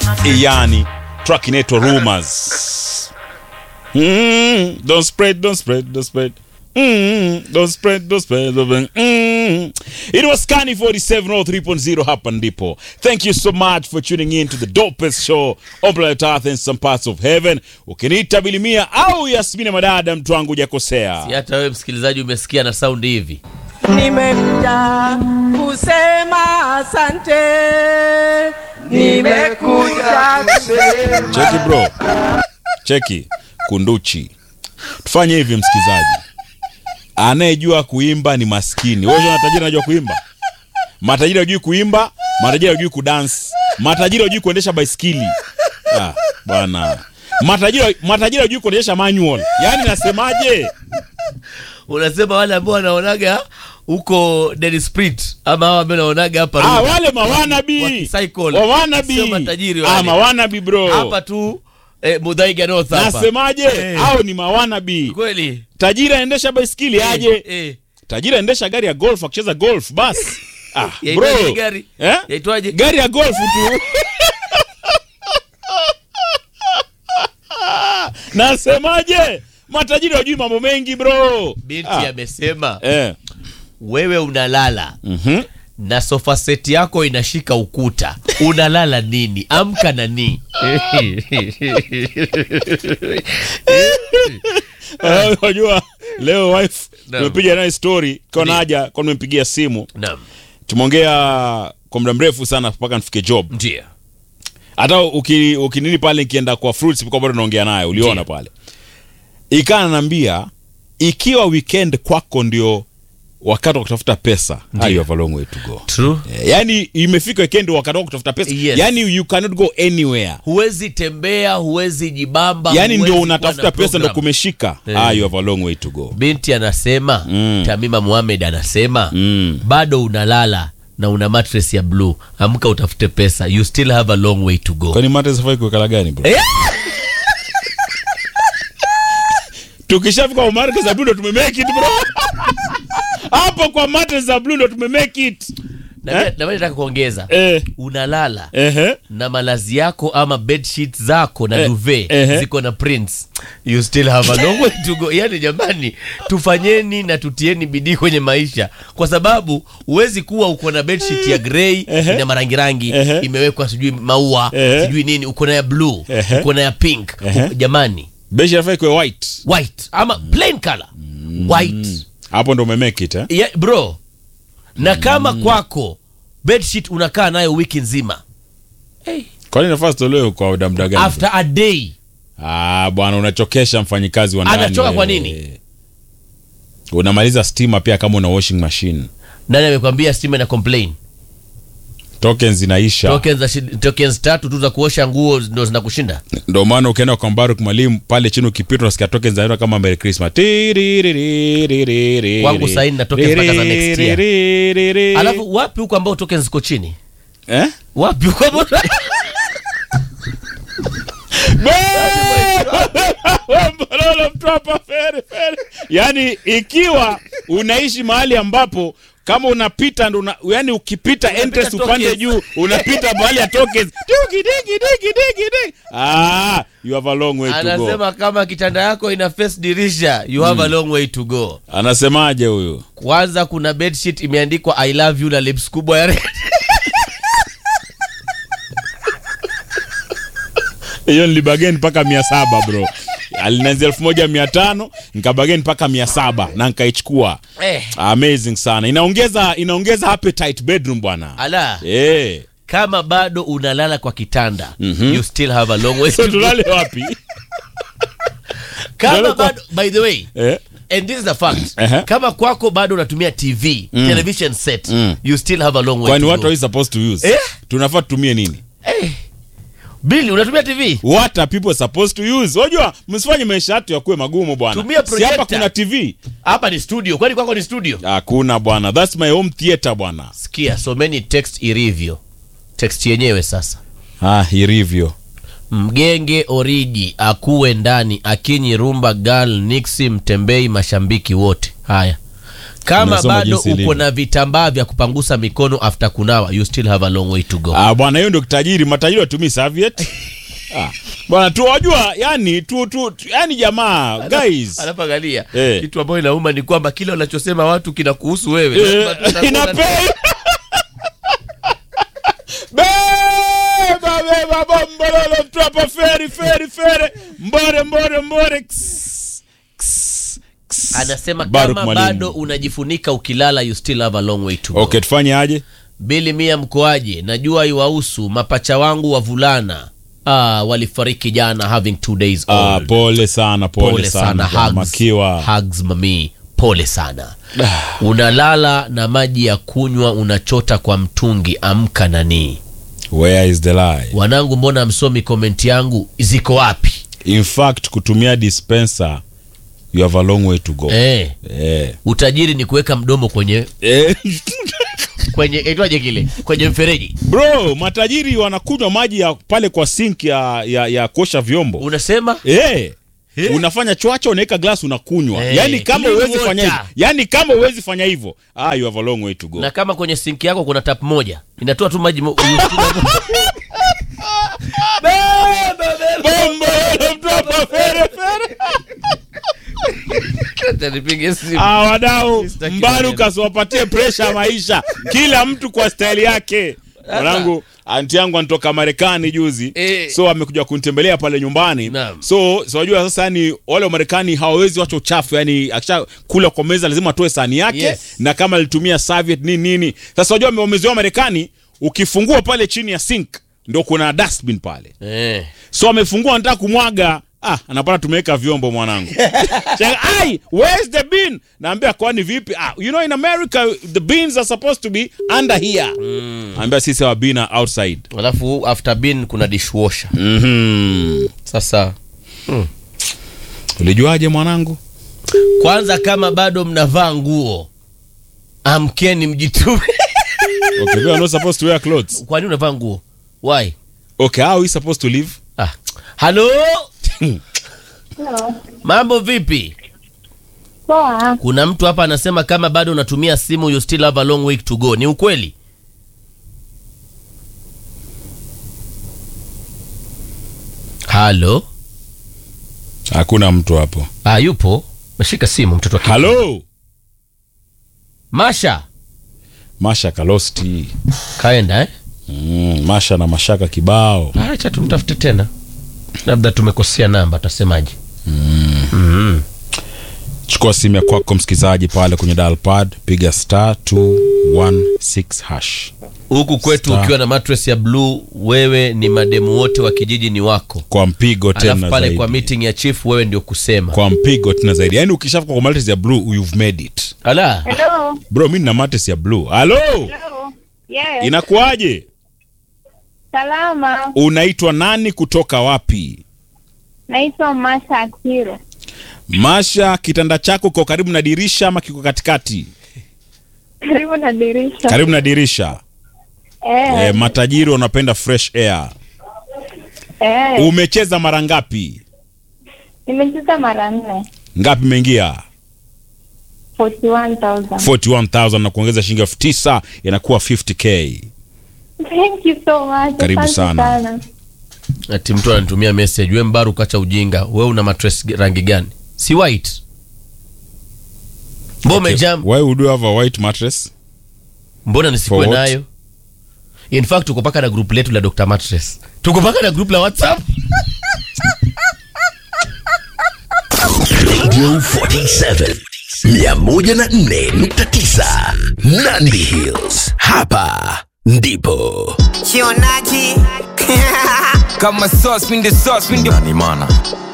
yani track inaitwa rumors mm, don't spread don't spread don't spread Mm, don't spread, don't spread. Mm. It was Kani 47 or 3.0 hapa ndipo. Thank you so much for tuning in to the dopest show on planet Earth and some parts of heaven. Ukiniita Bilimia au Yasmina Madada, mtu wangu hujakosea. Si hata wewe msikilizaji umesikia na saundi hivi Nimekuja kusema asante, nimekuja kusema Cheki bro, cheki kunduchi. Tufanye hivi msikizaji, anayejua kuimba ni maskini. Wewe una tajiri anajua kuimba? Matajiri hajui kuimba, matajiri hajui kudansi, matajiri hajui kuendesha baiskeli. Ah, bwana matajiri matajiri hajui kuendesha manual. Yaani nasemaje? unasema wale ambao wanaonaga huko Dead Spirit ama hao ambao wanaonaga hapa Ah, Ruga. wale mawanabi. Wakicycle. Wawanabi. Sio matajiri wale. Ah, mawanabi bro. hapa tu eh, Muthaiga North hapa Nasemaje? Eh. Hao ni mawanabi. kweli Tajiri aendesha baiskeli aje? eh, eh. tajiri aendesha gari ya golf akicheza golf basi ah, Yaitwaje bro. gari? Eh? Yaitwaje? gari ya golf tu nasemaje matajiri wajui mambo mengi bro binti Ah, amesema eh. wewe unalala mhm. na sofa set yako inashika ukuta unalala nini amka nani Eh, wajua leo wife Naam. tumepiga naye story kona Ndiyo. haja kwa nimempigia simu naam tumeongea kwa muda mrefu sana mpaka nifike job ndio hata uki- ukinini pale nikienda kwa fruits kwa bado naongea naye uliona Ndiyo. pale ikaa ananiambia ikiwa weekend kwako ndio wakati wa kutafuta pesa ah, you have a long way to go true Eh, yani imefika weekend wakati wa kutafuta pesa Yes. yani you cannot go anywhere huwezi tembea huwezi jibamba yani huwezi ndio kuwa unatafuta na pesa ndo program. kumeshika Eh. ah, you have a long way to go binti anasema Mm. tamima muhamed anasema Mm. bado unalala na una mattress ya blue amka utafute pesa you still have a long way to go kwani mate safai kuwekala gani bro Eh? tukishafika kwa mate za blue ndo tumemake it bro hapo kwa mate za blue ndo tumemake it na Eh? pia- na pia nataka kuongeza eh, unalala ehe. na malazi yako ama bedsheet zako na Eh, duvet ehe. ziko na prints you still have a long way to go yani jamani tufanyeni na tutieni bidii kwenye maisha kwa sababu huwezi kuwa uko na bedsheet ya grey Ehe. ina marangirangi Ehe. imewekwa sijui maua Ehe. sijui nini uko na ya blue Ehe. uko na ya pink Ehe. jamani beshi nafai kuwe white white ama plain color white hapo ndo umemake it eh? yeah, bro na kama kwako bedsheet unakaa nayo wiki nzima hey. kwani nafaa zitolewe kwa muda muda gani after a day ah, bwana unachokesha mfanyikazi wa ndani Anachoka kwa wewe. nini? unamaliza stima pia kama una washing machine nani amekwambia stima ina complain tokens zinaisha tokens, za shi- tokens tatu tu za kuosha nguo ndo zinakushinda ndo maana ukienda kwa Mbaruk mwalimu pale chini ukipita unasikia tokens zinaenda kama Merry Christmas Tiriririririri. Kwangu saini na tokens mpaka za next year. Tiriririririri. alafu wapi huko ambao tokens ziko chini eh? wapi huko ambao Mbalolo mtwapa fere fere. Yaani ikiwa unaishi mahali ambapo kama unapita ndo una, yani ukipita entrance tokens. upande juu unapita mahali ya tokens Digi, digi, digi, digi, digi. ah you have a long way to go anasema kama kitanda yako ina face dirisha you have a long way to go anasemaje huyu kwanza kuna bedsheet imeandikwa i love you na lips kubwa ya red hiyo nilibageni mpaka mia saba bro alinaanzia elfu moja mia tano nikabageni mpaka mia saba na nikaichukua eh, amazing sana inaongeza inaongeza appetite bedroom bwana ala eh kama bado unalala kwa kitanda you still have a long way so to go. tulale wapi kama tulale kwa- bado by the way eh and this is a fact Ehe. kama kwako bado unatumia tv television set you still have a long way kwani to what go. are we supposed to use Eh? tunafaa tutumie nini Eh, Billy unatumia tv what are people supposed to use unajua msifanye maisha yetu yakuwe magumu bwana Tumia si hapa projector. kuna tv hapa ni studio kwani kwako ni studio hakuna bwana that's my home theater bwana sikia someni text ilivyo text yenyewe sasa ah ilivyo mgenge oriji akuwe ndani akinyi rumba gal nixi mtembei mashambiki wote haya kama Unasoma bado jinsi uko ilivyo. na vitambaa vya kupangusa mikono after kunawa you still have a long way to go Ah, bwana hiyo ndio kitajiri. Matajiri watumii serviette. Ah, bwana tu wajua, yani tu tu tu- yani jamaa guys. alafu angalia Eh. kitu ambayo inauma ni kwamba kile unachosema watu kinakuhusu wewe Eh, Lazima tutakuwa na- inapei. Beba beba bombololo mtwapa feri feri feri mbore mbore mbore Ks, ks, ks. anasema Baruk kama Mwalimu. bado unajifunika ukilala you still have a long way to go Okay, tufanye aje? bili mia mkoaje najua iwahusu mapacha wangu wavulana ah, walifariki jana having two days Ah, old. pole sana, pole, pole sana sana. hugs, Makiwa. hugs mami pole sana unalala na maji ya kunywa unachota kwa mtungi amka nanii Where is the lie? wanangu mbona msomi komenti yangu ziko wapi In fact, kutumia dispenser you have a long way to go. eh, Eh. utajiri ni kuweka mdomo kwenye Eh. kwenye itwaje kile kwenye mfereji Bro, matajiri wanakunywa maji ya pale kwa sink ya, ya, ya kuosha vyombo. unasema Eh. Unafanya chwacha unaweka glass unakunywa. Eh, Yaani kama clean uwezi fanya hivyo. water. Yaani kama uwezi fanya hivyo, ah you have a long way to go. na kama kwenye sinki yako kuna tap moja inatoa tu maji mo- Bombo mtu hapa fere fere. Acha nipige simu. Ah, wadau Sitaki Mbaru maneno. kasiwapatie pressure ya maisha, kila mtu kwa staili yake. Mwanangu anti yangu anatoka Marekani juzi Eh. so amekuja kunitembelea pale nyumbani Naam. so so wajua sasa, yani wale wa Marekani hawawezi wacha uchafu, yani akisha kula kwa meza lazima atoe sahani yake Yes. na kama alitumia serviette nini nini. Sasa wajua wamezoea Marekani, ukifungua pale chini ya sink ndo kuna dustbin pale Eh. so amefungua anataka kumwaga ah, anapata tumeweka vyombo mwanangu Shanga, ai where's the bin naambia kwani vipi ah, you know in america the bins are supposed to be under here mm. ambia sisi our bin are outside alafu after bin kuna dishwasher mm-hmm. sasa ulijuaje mwanangu kwanza kama bado mnavaa nguo amkeni mjitume okay we are not supposed to wear clothes kwani unavaa nguo why okay how are we supposed to live ah. halo Hello. mambo vipi Poa. kuna mtu hapa anasema kama bado unatumia simu you still have a long way to go ni ukweli halo hakuna mtu hapo ah, yupo meshika simu mtoto wa kike. halo masha masha kalosti kaenda eh? mm, masha na mashaka kibao acha tumtafute tena labda tumekosea namba tasemaje chukua simu ya kwako msikilizaji pale kwenye dial pad piga star 216 hash huku kwetu Star. ukiwa na mattress ya blue wewe ni mademu wote wa kijiji ni wako kwa mpigo alafu tena pale zaidi kwa meeting ya chief wewe ndio kusema kwa mpigo tena zaidi yaani ukishafika kwa mattress ya blue you've made it ala Hello. bro mi nina mattress ya blue halo Hello. Yes. inakuwaje Salama. unaitwa nani kutoka wapi Naitwa Masha Akiro. masha kitanda chako kiko karibu na dirisha ama kiko katikati Karibu na dirisha. karibu na dirisha Eh. e, matajiri wanapenda fresh air Eh. umecheza mara ngapi Nimecheza mara nne. ngapi imeingia 41,000. 41000 na kuongeza shilingi elfu tisa inakuwa 50k Thank you so much. Karibu Asante sana. ati mtu ananitumia message we mbaru kacha ujinga we una mattress rangi gani si white mbona umejam why would you have a white mattress mbona nisikuwe For what? nayo in fact tuko paka na group letu la dr mattress tuko paka na group la whatsapp Radio 47 104.9 Nandi Hills. Hapa ndipo Chionaji kama sauce, pinde sauce, pinde nani mana